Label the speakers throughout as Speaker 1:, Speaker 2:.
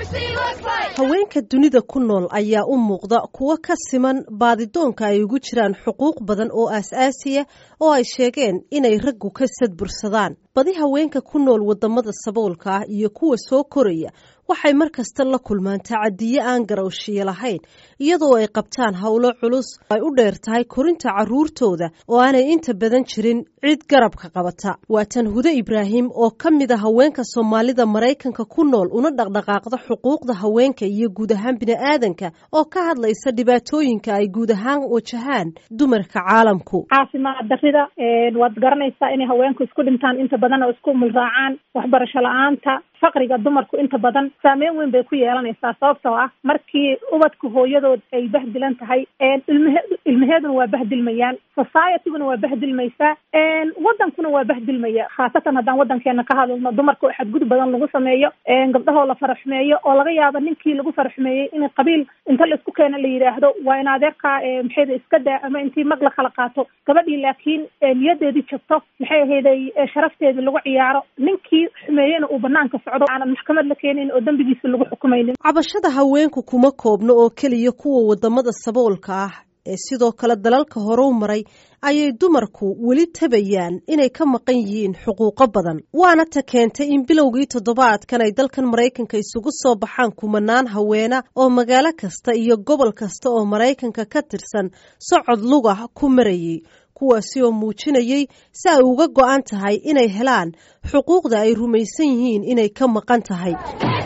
Speaker 1: haweenka dunida ku nool ayaa u muuqda kuwo ka siman baadidoonka ay ugu jiraan xuquuq badan oo aas-aasiya oo ay sheegeen inay raggu ka sadbursadaan badi haweenka ku nool wadamada saboolka ah iyo kuwa soo koraya waxay mar kasta la kulmaan tacadiye aan garowshiyo lahayn iyadoo ay qabtaan howlo culus ay u dheer tahay korinta caruurtooda oo aanay inta badan jirin cid garabka qabata waa tan hude ibraahim oo ka mid a haweenka soomaalida maraykanka ku nool una dhaqdhaqaaqda xuquuqda haweenka iyo guud ahaan bini'aadanka oo ka hadlaysa dhibaatooyinka ay guud ahaan wajahaan dumarka caalamku
Speaker 2: caafimaad darida waad garanaysaa inay haweenku isku dhintaan inta badan oo isku mulraacaan waxbarasho la-aanta faqriga dumarku inta badan saameyn weyn bay ku yeelanaysaa sababtoo ah markii ubadka hooyadood ay bahdilan tahay ilmahe ilmaheeduna waa bahdilmayaan societyguna waa bahdilmaysaa wadankuna waa bahdilmaya khaasatan haddaan wadankeena ka hadalno dumarka oo xadgudub badan lagu sameeyo gabdhahoo la faraxumeeyo oo laga yaabo ninkii lagu faraxumeeyey in qabiil inta laisku keena la yidhaahdo waa in adeerkaa maxayda iska daa ama intii mag la kala qaato gabadhii laakiin niyadeedii jabto maxay ahayday sharafteedii lagu ciyaaro ninkii xumeeyena uu banaanka socdo aanan maxkamad la keenin oo dembigiisa lagu xukumaynin
Speaker 1: cabashada haweenku kuma koobno oo keliya kuwa wadamada saboolka ah ee sidoo kale dalalka horeu maray ayay dumarku weli tabayaan inay ka maqan yihiin xuquuqo badan waana ta keentay in bilowgii toddobaadkan ay dalkan maraykanka isugu soo baxaan kumanaan haweena oo magaalo kasta iyo gobol kasta oo maraykanka ka tirsan socod lugah ku marayay kuwaasi oo muujinayay si ay uga go-an tahay inay helaan xuquuqda ay rumaysan yihiin inay ka maqan tahay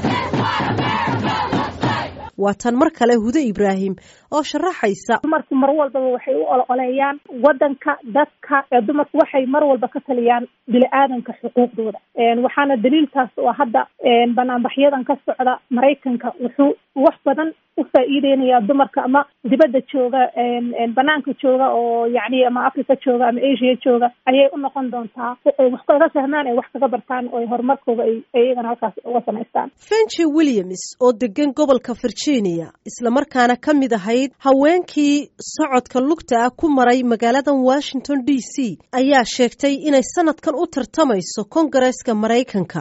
Speaker 1: waa tan mar kale hude ibraahim oo sharaxaysa
Speaker 2: dumarku mar walbaba waxay u ololeeyaan wadanka dadka ee dumarku waxay mar walba ka taliyaan bini-aadanka xuquuqdooda waxaana daliiltaas oo hadda banaanbaxyadan ka socda maraykanka wuxuu wax badan u faa-iideynaya dumarka ama dibadda jooga banaanka jooga oo yacni ama africa jooga ama asia jooga ayay u noqon doontaa ay wax kaga fahmaan ay wax kaga bartaan oo horumarkooda ay iyagana halkaas uga samaystaan
Speaker 1: fenji williams oo degan gobolka virginia islamarkaana ka mid ahayd haweenkii socodka lugta ah ku maray magaaladan washington d c ayaa sheegtay inay sanadkan u tartamayso kongareeska maraykanka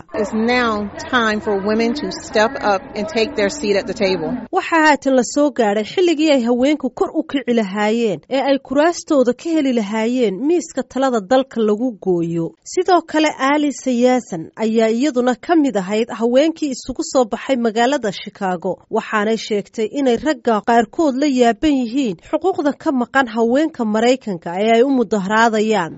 Speaker 1: waxaa haatan la soo gaadhay xilligii ay haweenku kor u kici lahaayeen ee ay kuraastooda ka heli lahaayeen miiska talada dalka lagu gooyo sidoo kale alisa yaasan ayaa iyaduna ka mid ahayd haweenkii isugu soo baxay magaalada shikaago waxaanay sheegtay inay ragga qaarkood la yaaban yihiin xuquuqda ka maqan haweenka maraykanka ee ay u mudaharaadayaan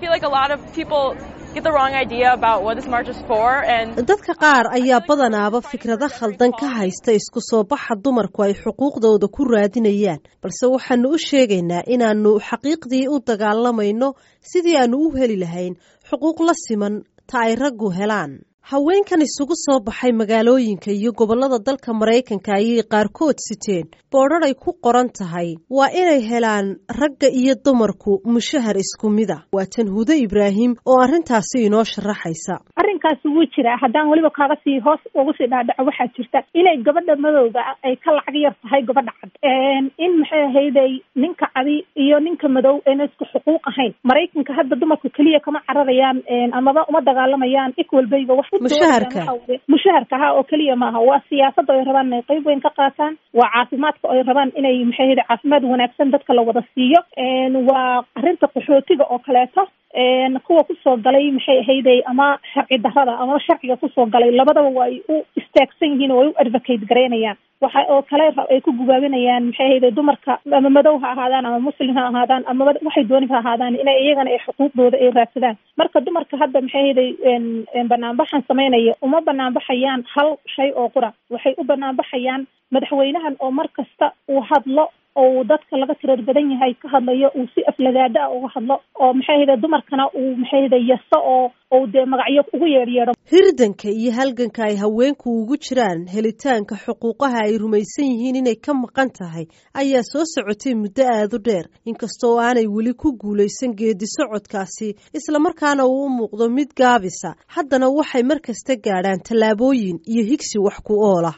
Speaker 1: dadka qaar ayaa badanaaba fikrado khaldan ka haysta isku soo baxa dumarku ay xuquuqdooda ku raadinayaan balse waxaanu u sheegaynaa inaanu xaqiiqdii u dagaalamayno sidii aanu u heli lahayn xuquuq la siman ta ay raggu helaan haweenkan isugu soo baxay magaalooyinka iyo gobollada dalka maraykanka ayay qaarkood siteen boodhar ay ku qoran tahay waa inay helaan ragga iyo dumarku mushahar isku mid a waa tan hude ibraahim oo arrintaasi inoo sharaxaysa
Speaker 2: arrinkaasi wuu jiraa haddaan weliba kaaga sii hoos ugu sii dhaadhaco waxaa jirta inay gabadha madowga ay ka lacag yar tahay gabadha cad in maxay ahayday ninka cadi iyo ninka madow ayna isku xuquuq ahayn maraykanka hadda dumarku keliya kama cararayaan amaba uma dagaalamayaan equalbayga wax
Speaker 1: mushaharka
Speaker 2: mushaharka ha oo keliya maaha waa siyaasada ay rabaan inay qeyb weyn ka qaataan waa caafimaadka ay rabaan inay maxay ahayday caafimaad wanaagsan dadka la wada siiyo waa arrinta qaxootiga oo kaleeto kuwa kusoo galay maxay ahayday ama sharci darada ama sharciga kusoo galay labadaba waa ay u istaagsan yihiin oo ay u advocate garaynayaan waxa oo kale ay ku gubaabinayaan maxay ahayday dumarka ama madow ha ahaadaan ama muslim ha ahaadaan ama waxay dooni ha ahaadaan inay iyagana ay xuquuqdooda ay raadsadaan marka dumarka hadda maxay ahayday banaanbaxan samaynaya uma banaanbaxayaan hal shay oo qura waxay u banaanbaxayaan madaxweynahan oo mar kasta uu hadlo oo dadka laga tirar badan yahay ka hadlayo uu si aflagaada ah uga hadlo oo maxay ahayday dumarkana uu maxay ahayday yaso oo ou dee magacyo ugu yeedhyeedho
Speaker 1: hirdanka iyo halganka ay haweenku ugu jiraan helitaanka xuquuqaha ay rumaysan yihiin inay ka maqan tahay ayaa soo socotay muddo aada u dheer inkastoo aanay weli ku guulaysan geedi socodkaasi islamarkaana uu u muuqdo mid gaabisa haddana waxay mar kasta gaadhaan tallaabooyin iyo higsi wax ku oola